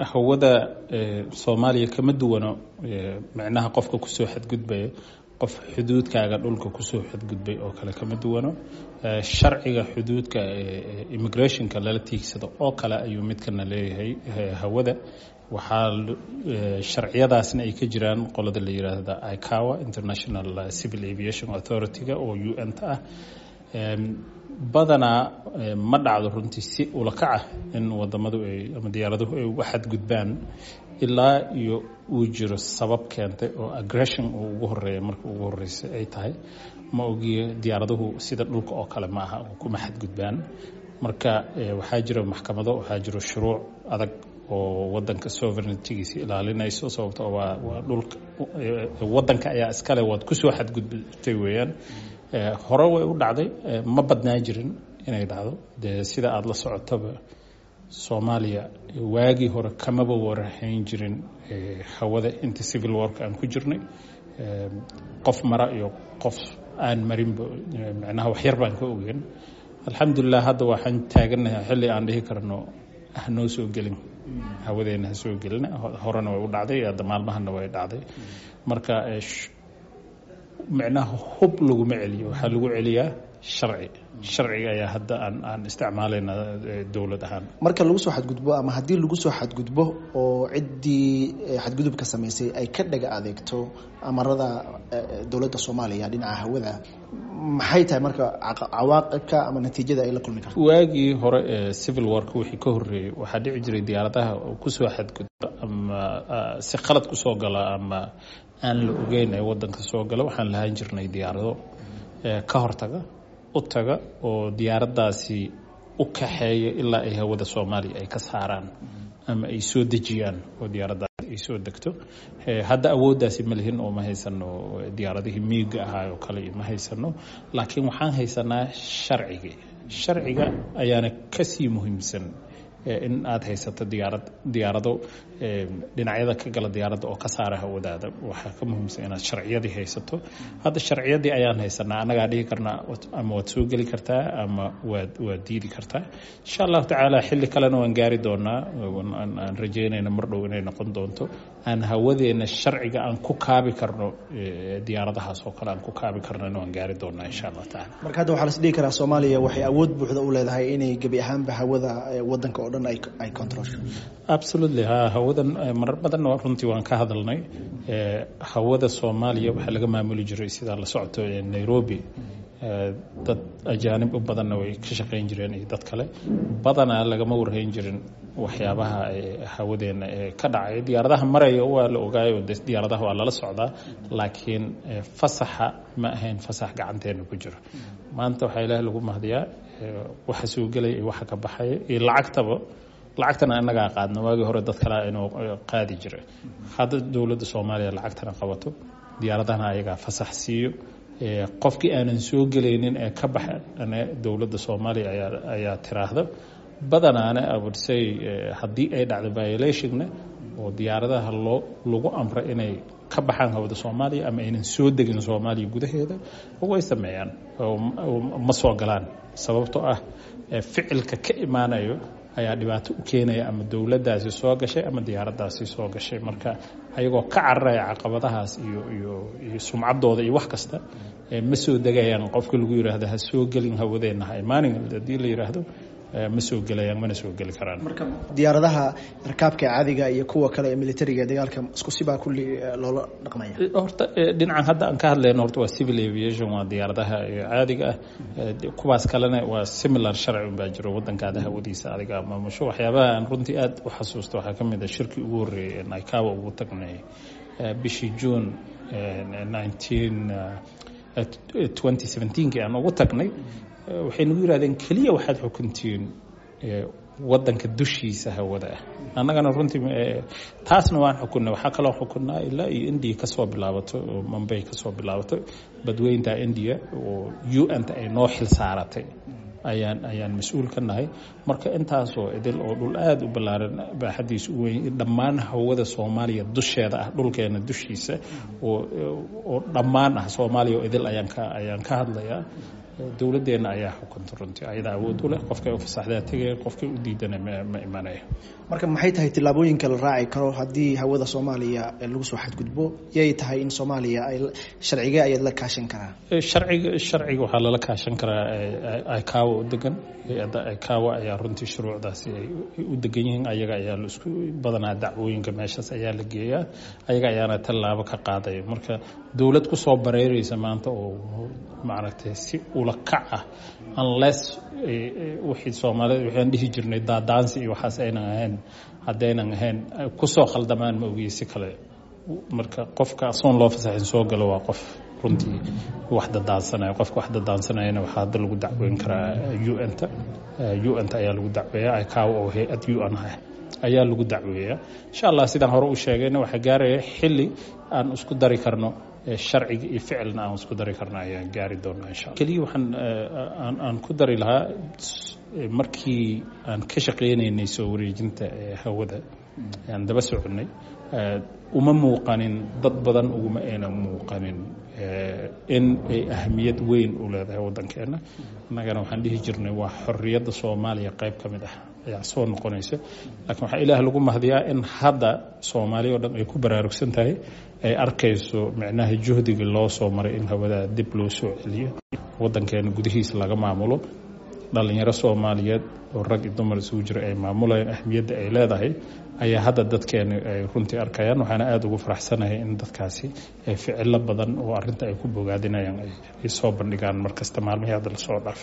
hawada soomaaliya kama duwano micnaha qofka kusoo xadgudbaya qof xuduudkaaga dhulka kusoo xadgudbay oo kale kama duwano sharciga xuduudka immigrationka lala tiigsado oo kale ayuu midkana leeyahay hawada waxaa sharciyadaasna ay ka jiraan qolada la yiraahda icawa international civil aviation authority-ga oo u n ta ah badanaa ma dhacdo runtii si ulakac ah in wadamadu ay ama diyaaraduhu ay uga xadgudbaan ilaa iyo uu jiro sabab keentay oo aggression uu ugu horeeya marka ugu horeysa ay tahay ma ogiyo diyaaraduhu sida dhulka oo kale ma aha kuma xadgudbaan marka waxaa jira maxkamado waxaa jiro shuruuc adag oo wadanka sovereigntigiisa ilaalinayso sababto waa waa dhulka wadanka ayaa iskale waad kusoo xadgudbtay weeyaan hore way u dhacday ma badnaa jirin inay dhacdo dee sida aada la socotaba soomaaliya waagii hore kamaba warahayn jirin hawada inta civil work aan ku jirnay qof mara iyo qof aan marinba micnaha waxyar baan ka ogeyn alxamdulilah hadda waxaan taaganahay xilli aan dhihi karno hanoo soo gelin hawadeena ha soo gelin horena way u dhacday hadda maalmahana way dhacday marka micnaha hub laguma celiyo waxaa lagu celiyaa sharci sharciga ayaa hadda aan aan isticmaalayna dowlad ahaan marka lagu soo xadgudbo ama haddii lagu soo xadgudbo oo ciddii xadgudubka samaysay ay ka dhaga adeegto amarada dowladda soomaaliya dhinaca hawada maxay tahay marka cawaaqibka ama natiijada ay la kulmi karto waagii hore ee civil work wixii ka horreeyey waxaa dhici jiray diyaaradaha kusoo xadgudba ama si qalad kusoo gala ama aan la ogeyn ee wadanka soo gala waxaan lahaan jirnay diyaarado ka hortaga u taga oo diyaaraddaasi u kaxeeya ilaa ay hawada soomaaliya ay ka saaraan ama ay soo dejiyaan oo diyaaraddaasi ay soo degto hadda awooddaasi ma lihin oo ma haysano diyaaradihii miiga ahaa oo kale ma haysano laakiin waxaan haysanaa sharcigii sharciga ayaana kasii muhiimsan in aada haysato diyaarad diyaarado dhinacyada ka gala diyaaradda oo ka saara hawadaada waxaa ka muhiimsan inaad sharciyadii haysato hadda sharciyadii ayaan haysanaa annagaa dhihi karnaa ama waad soo geli kartaa ama waad waad diidi kartaa insha allahu tacaala xilli kalena waan gaari doonaa aan rajeynayna mar dhow inay noqon doonto aan hawadeena sharciga aan ku kaabi karno diyaaradahaas oo kale aan ku kaabi karnona waan gaari doonaa insha allahu tacaala marka hadda waxaa las dhihi karaa soomaaliya waxay awood buuxda u leedahay inay gebi ahaanba hawada wadanka oo dhan ay controlsho absolutely ha hawadan marar badan runtii waan ka hadalnay hawada soomaaliya waxaa laga maamuli jiray sidaa la socoto nairobi dad ajaanib u badanna way ka shaqayn jireen iyo dad kale badanaa lagama warhayn jirin waxyaabaha hawadeena ee ka dhacay diyaaradaha maraya waa la ogaayo diyaaradaha waa lala socdaa laakiin fasaxa ma ahayn fasax gacanteena ku jiro maanta waxaa ilaah lagu mahdiyaa waxa soo gelaya iyo waxa ka baxaya iyo lacagtaba lacagtana inagaa qaadna waagii hore dad kale inuu qaadi jiray hadda dowladda soomaaliya lacagtana qabato diyaaradahana ayagaa fasax siiyo qofkii aanan soo gelaynin ee ka baxa dowladda soomaaliya ayaa tiraahda badanaana awodsay haddii ay dhacdo violationna oo diyaaradaha loo lagu amra inay ka baxaan hawada soomaaliya ama aynan soo degin soomaaliya gudaheeda way sameeyaan ma soo galaan sababtoo ah ficilka ka imaanayo ayaa dhibaato u keenaya ama dowladdaasi soo gashay ama diyaaraddaasi soo gashay marka ayagoo ka cararaya caqabadahaas iyo iyo iyo sumcaddooda iyo wax kasta ma soo degayaan qofka lagu yidhaahdo ha soo gelin hawadeenna ha imaanin haddii la yidhaahdo ma soo gelayaan mana soo geli karaan marka diyaaradaha rakaabka caadiga iyo kuwa kale ee militariga dagaalka isku sibaa kulli loola dhaqmaya horta dhinacan hadda aan ka hadlayno horta waa civil aviation waa diyaaradaha caadiga ah kuwaas kalena waa similar sharci unbaa jiro wadankaada hawadiisa adiga maamusho waxyaabaha aan runtii aada u xasuusto waxaa ka mid a shirkii ugu horreeyay ee naikawa ugu tagnay bishii june nineteen twenty seventeenkii aan ugu tagnay waxay nagu yidhahdeen keliya waxaad xukuntiin wadanka dushiisa hawada ah annagana runtii taasna waan xukunnay waxaa kaloo xukunnaa ilaa iyo indiya kasoo bilaabato oo mumbay kasoo bilaabato badweynta indiya oo u n ta ay noo xil saaratay ayaan ayaan mas-uul ka nahay marka intaasoo idil oo dhul aada u ballaaran baaxadiisa u weyn dhammaan hawada soomaaliya dusheeda ah dhulkeena dushiisa oo oo dhammaan ah soomaaliya oo idil ayaan ka ayaan ka hadlayaa dowladdeena ayaa xukunta runtii ayadaa awood u leh qofkay u fasaxdaa tegaya qofkay u diidana ma imanaya marka maxay tahay tillaabooyinka la raaci karo haddii hawada soomaaliya lagu soo xadgudbo yay tahay in soomaaliya ay sharcigee ayaad la kaashan karaa sharciga sharciga waxaa lala kaashan karaa icaawa u degan hay-adda icaawa ayaa runtii shuruucdaasi ay u degan yihiin ayaga ayaa la isku badanaa dacwooyinka meeshaas ayaa la geeyaa ayaga ayaana tallaabo ka qaadaya marka dowlad kusoo bareereysa maanta oo maaragtay si ula kac ah unless wixii soomaalida waxaan dhihi jirnay daadaansi iyo waxaas aynan ahayn haddaynan ahayn kusoo khaldamaan ma ogiye si kale marka qofka asoon loo fasaxin soo galo waa qof runtii wax dadaansanaya qofka wax dadaansanayana waxaa hadda lagu dacweyn karaa un-ta un-ta ayaa lagu dacweeya icaawa oo hay-ad un ah ayaa lagu dacweeyaa insha allah sidaan hore u sheegayna waxaa gaaraya xilli aan isku dari karno sharciga iyo ficilna aan isku dari karno ayaan gaari doonaa insha alla keliya waxaan aan ku dari lahaa markii aan ka shaqaynaynay soo wareejinta hawada aan daba soconnay uma muuqanin dad badan uguma ayna muuqanin in ay ahamiyad weyn u leedahay waddankeena innagana waxaan dhihi jirnay waa xorriyadda soomaaliya qayb ka mid ah ayaa soo noqonaysa laakiin waxaa ilaah lagu mahdiyaa in hadda soomaaliya o dhan ay ku baraarugsan tahay ay arkayso micnaha juhdigii loo soo maray in hawada dib loo soo celiyo waddankeena gudihiisa laga maamulo dhalinyaro soomaaliyeed oo rag iyo dumar isugu jira ay maamulayaan ahmiyadda ay leedahay ayaa hadda dadkeena ay runtii arkayaan waxaana aada ugu faraxsanahay in dadkaasi ficilo badan oo arinta ay ku bogaadinayaan ay soo bandhigaan markasta maalmihii hadda lasoo dhaafay